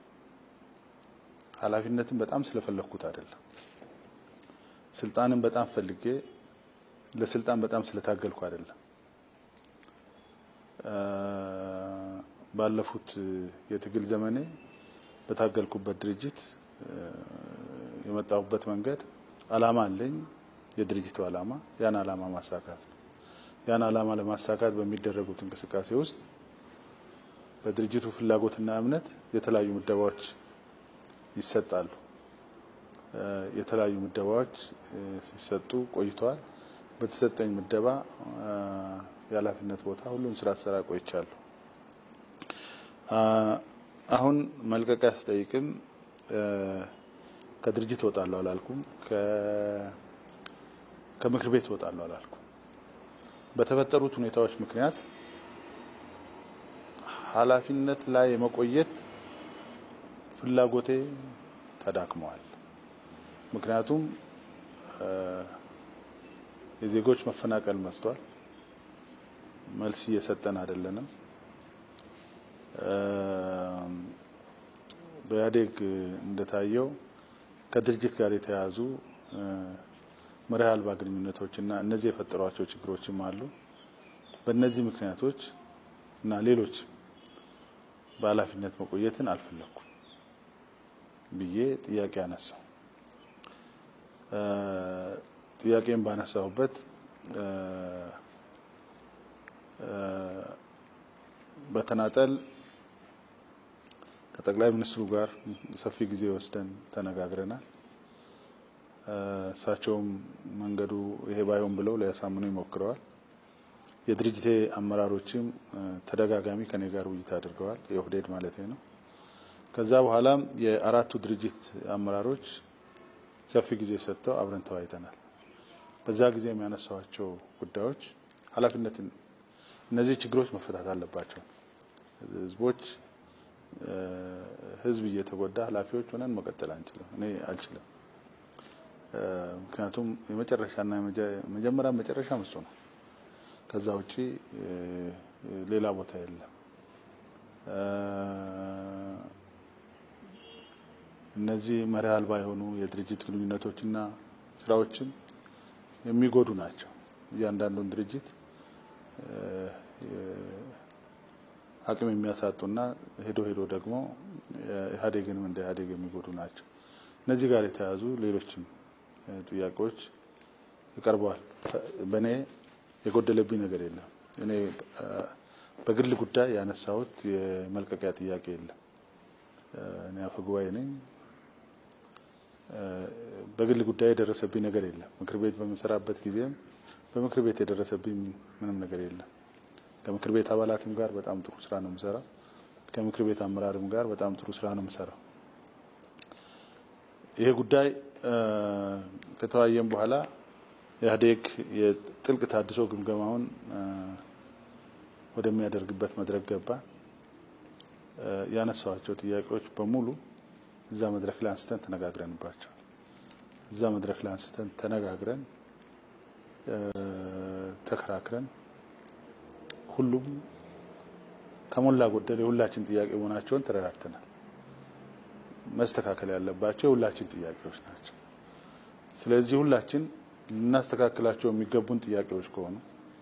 ኃላፊነትን በጣም ስለፈለግኩት አይደለም። ስልጣንን በጣም ፈልጌ ለስልጣን በጣም ስለታገልኩ አይደለም። ባለፉት የትግል ዘመኔ በታገልኩበት ድርጅት የመጣሁበት መንገድ አላማ አለኝ። የድርጅቱ አላማ ያን አላማ ማሳካት ነው። ያን አላማ ለማሳካት በሚደረጉት እንቅስቃሴ ውስጥ በድርጅቱ ፍላጎትና እምነት የተለያዩ ምደባዎች ይሰጣሉ። የተለያዩ ምደባዎች ሲሰጡ ቆይተዋል። በተሰጠኝ ምደባ የኃላፊነት ቦታ ሁሉም ስራ ስራ ቆይቻለሁ። አሁን መልቀቂያ ስጠይቅም ከድርጅት እወጣለሁ አላልኩም። ከምክር ቤት እወጣለሁ አላልኩም። በተፈጠሩት ሁኔታዎች ምክንያት ኃላፊነት ላይ የመቆየት ፍላጎቴ ተዳክመዋል። ምክንያቱም የዜጎች መፈናቀል መስቷል። መልስ እየሰጠን አይደለንም። በኢህአዴግ እንደታየው ከድርጅት ጋር የተያያዙ መርህ አልባ ግንኙነቶችና እነዚህ የፈጠሯቸው ችግሮችም አሉ። በእነዚህ ምክንያቶች እና ሌሎች በኃላፊነት መቆየትን አልፈለኩም ብዬ ጥያቄ አነሳው። ጥያቄን ባነሳሁበት በተናጠል ከጠቅላይ ሚኒስትሩ ጋር ሰፊ ጊዜ ወስደን ተነጋግረናል። እሳቸውም መንገዱ ይሄ ባይሆን ብለው ሊያሳምኑ ይሞክረዋል። የድርጅቴ አመራሮችም ተደጋጋሚ ከኔ ጋር ውይይት አድርገዋል። የኦህዴድ ማለት ነው። ከዛ በኋላም የአራቱ ድርጅት አመራሮች ሰፊ ጊዜ ሰጥተው አብረን ተወያይተናል። በዛ ጊዜ የሚያነሳዋቸው ጉዳዮች ኃላፊነትን እነዚህ ችግሮች መፈታት አለባቸው። ህዝቦች ህዝብ እየተጎዳ ኃላፊዎች ሆነን መቀጠል አንችልም። እኔ አልችልም። ምክንያቱም የመጨረሻና መጀመሪያ መጨረሻ እሱ ነው። ከዛ ውጪ ሌላ ቦታ የለም። እነዚህ መርህ አልባ የሆኑ የድርጅት ግንኙነቶችና ስራዎችን የሚጎዱ ናቸው። እያንዳንዱን ድርጅት አቅም የሚያሳጡና ሄዶ ሄዶ ደግሞ ኢህአዴግንም እንደ ኢህአዴግ የሚጎዱ ናቸው። እነዚህ ጋር የተያያዙ ሌሎችም ጥያቄዎች ይቀርበዋል። በእኔ የጎደለብኝ ነገር የለም። እኔ በግል ጉዳይ ያነሳሁት የመልቀቂያ ጥያቄ የለም። እኔ አፈ ጉባኤ ነኝ። በግል ጉዳይ የደረሰብኝ ነገር የለም። ምክር ቤት በምንሰራበት ጊዜም በምክር ቤት የደረሰብኝ ምንም ነገር የለም። ከምክር ቤት አባላትም ጋር በጣም ጥሩ ስራ ነው የምሰራው። ከምክር ቤት አመራርም ጋር በጣም ጥሩ ስራ ነው የምሰራው። ይሄ ጉዳይ ከተወያየም በኋላ ኢህአዴግ የጥልቅ ታድሶ ግምገማውን ወደሚያደርግበት መድረክ ገባ። ያነሳዋቸው ጥያቄዎች በሙሉ እዛ መድረክ ላይ አንስተን ተነጋግረንባቸው እዛ መድረክ ላይ አንስተን ተነጋግረን ተከራክረን ሁሉም ከሞላ ጎደል የሁላችን ጥያቄ መሆናቸውን ተረዳድተናል። መስተካከል ያለባቸው የሁላችን ጥያቄዎች ናቸው። ስለዚህ ሁላችን ልናስተካክላቸው የሚገቡን ጥያቄዎች ከሆኑ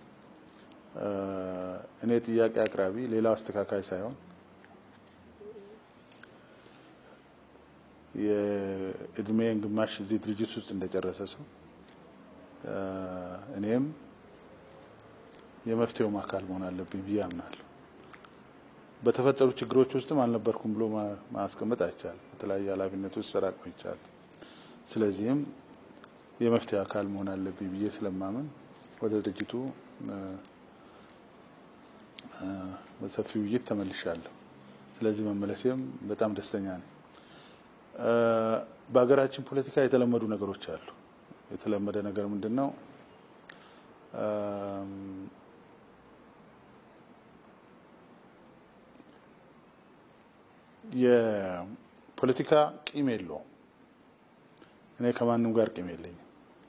እኔ ጥያቄ አቅራቢ ሌላው አስተካካይ ሳይሆን የእድሜን ግማሽ እዚህ ድርጅት ውስጥ እንደጨረሰ ሰው እኔም የመፍትሄውም አካል መሆን አለብኝ ብዬ አምናለሁ። በተፈጠሩ ችግሮች ውስጥም አልነበርኩም ብሎ ማስቀመጥ አይቻልም። በተለያየ ኃላፊነት ውስጥ ሰራ ቆይቻለሁ። ስለዚህም የመፍትሄ አካል መሆን አለብኝ ብዬ ስለማምን ወደ ድርጅቱ በሰፊ ውይይት ተመልሻለሁ። ስለዚህ መመለሴም በጣም ደስተኛ ነኝ። በሀገራችን ፖለቲካ የተለመዱ ነገሮች አሉ። የተለመደ ነገር ምንድን ነው? የፖለቲካ ቂም የለውም። እኔ ከማንም ጋር ቂም የለኝም።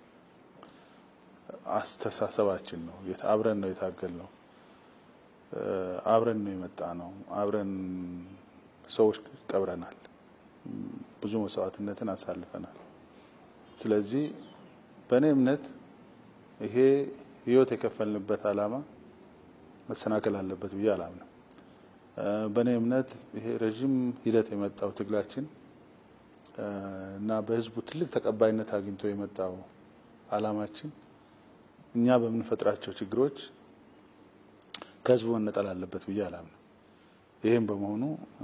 አስተሳሰባችን ነው። አብረን ነው የታገል ነው። አብረን ነው የመጣ ነው። አብረን ሰዎች ቀብረናል። ብዙ መስዋዕትነትን አሳልፈናል። ስለዚህ በእኔ እምነት ይሄ ህይወት የከፈልንበት ዓላማ መሰናከል አለበት ብዬ አላምንም። በእኔ እምነት ይሄ ረዥም ሂደት የመጣው ትግላችን እና በህዝቡ ትልቅ ተቀባይነት አግኝቶ የመጣው ዓላማችን እኛ በምንፈጥራቸው ችግሮች ከህዝቡ መነጠል አለበት ብዬ አላምንም። ይህም በመሆኑ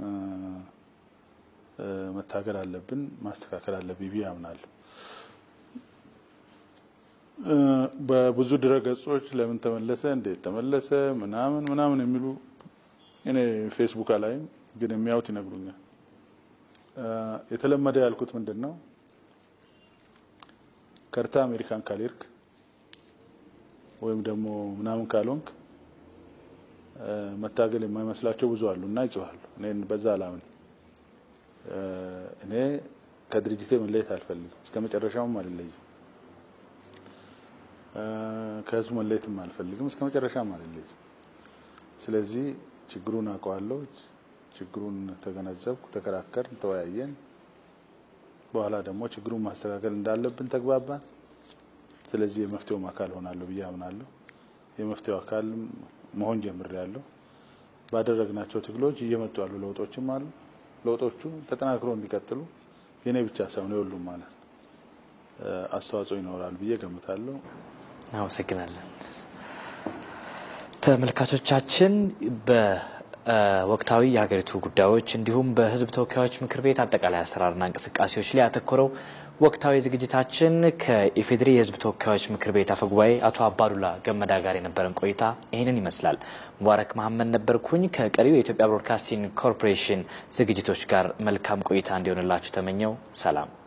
መታገል አለብን፣ ማስተካከል አለብኝ ብዬ አምናለሁ። በብዙ ድረገጾች ለምን ተመለሰ፣ እንዴት ተመለሰ፣ ምናምን ምናምን የሚሉ እኔ ፌስቡክ ላይም ግን የሚያዩት ይነግሩኛል። የተለመደ ያልኩት ምንድን ነው ከርታ አሜሪካን ካልሄድክ ወይም ደግሞ ምናምን ካልሆንክ መታገል የማይመስላቸው ብዙ አሉ እና ይጽፋሉ። እኔ በዛ አላምን። እኔ ከድርጅቴ መለየት አልፈልግም። እስከ መጨረሻውም አልለይም። ከህዝቡ መለየትም አልፈልግም። እስከ መጨረሻም አልለይም። ስለዚህ ችግሩን አውቀዋለሁ። ችግሩን ተገነዘብኩ፣ ተከራከርን፣ ተወያየን። በኋላ ደግሞ ችግሩን ማስተካከል እንዳለብን ተግባባን። ስለዚህ የመፍትሄውም አካል ሆናለሁ ብዬ አምናለሁ። የመፍትሄው አካል መሆን ጀምሬያለሁ። ባደረግናቸው ትግሎች እየመጡ ያሉ ለውጦችም አሉ። ለውጦቹ ተጠናክሮ እንዲቀጥሉ የኔ ብቻ ሳይሆን የሁሉም ማለት ነው አስተዋጽኦ ይኖራል ብዬ ገምታለሁ። አመሰግናለን። ተመልካቾቻችን በወቅታዊ የሀገሪቱ ጉዳዮች እንዲሁም በሕዝብ ተወካዮች ምክር ቤት አጠቃላይ አሰራርና እንቅስቃሴዎች ላይ ያተኮረው ወቅታዊ ዝግጅታችን ከኢፌዴሪ የሕዝብ ተወካዮች ምክር ቤት አፈጉባኤ አቶ አባዱላ ገመዳ ጋር የነበረን ቆይታ ይህንን ይመስላል። ሙባረክ መሀመድ ነበርኩኝ። ከቀሪው የኢትዮጵያ ብሮድካስቲንግ ኮርፖሬሽን ዝግጅቶች ጋር መልካም ቆይታ እንዲሆንላችሁ ተመኘው። ሰላም